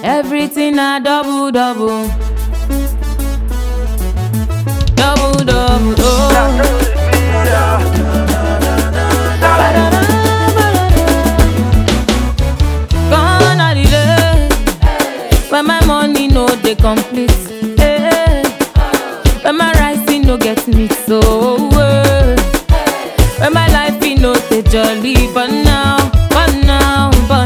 Everything a double double. Double double. Oh. Gone are the days when my money no dey complete. eh. When my rising no get me so. eh. When my life e no dey jolly, but now, but now, but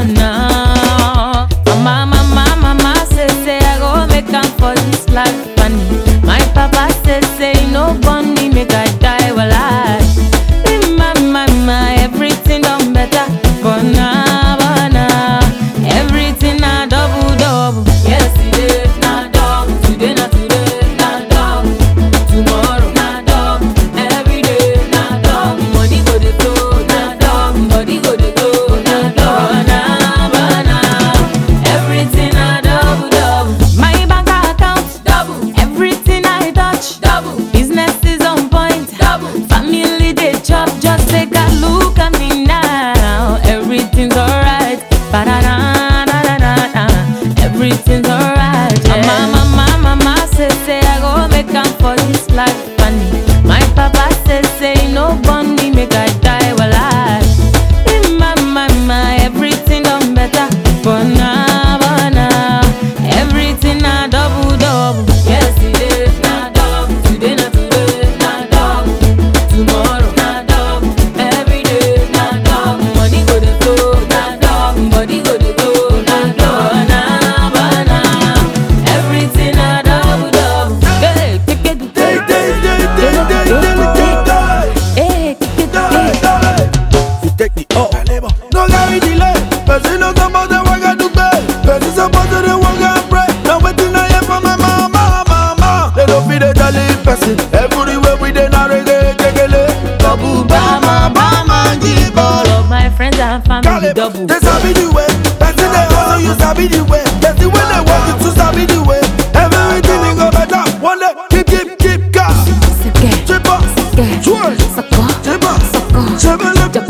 now. Mama, mama, mama say say I go make am for this life, and my papa say say he no born me make I die while I. My, my, my, everything done better, but now, but now, everything na double double. Yesterday na double, today na today na double, tomorrow na double, every day na double. Money go dey flow na double, body go dey go na double, na but now, everything na double double. My bank account double, everything I touch double, business is on point double, family dey chop just take a look at me now, everything's alright. Ba-da-da-da-da-da-da. Everything's alright. Yeah. Mama, mama, mama say say I go make am for this life, and my papa say say he no born me make I die while I. In my, my, my, everything done better, but now, but now, everything na double double. Yesterday na double, today na today na double, tomorrow na double, every day na double. Money go dey flow na double, body go dey go na double, na but now, everything na double double. Hey, take it, Day, day, day, day, day, day, day, day. hey, take it, take it. You take the up. No carry delay. Person no suppose to work and do pay. Person suppose to dey work and pray. Now wetin I hear from my mama, mama. They don't feel the jolly person. Everywhere we dey na reggae, jegele. Babu bama, bama, jibolo. All of my friends and family Call it, double. they sabi the way. Person they hustle, you sabi the way. Person when they work, you too sabi the way. Everything will go better. One day, keep, keep, keep gas. Sike, Chip up, sike, twerk, soko, chip up, soko, chip up.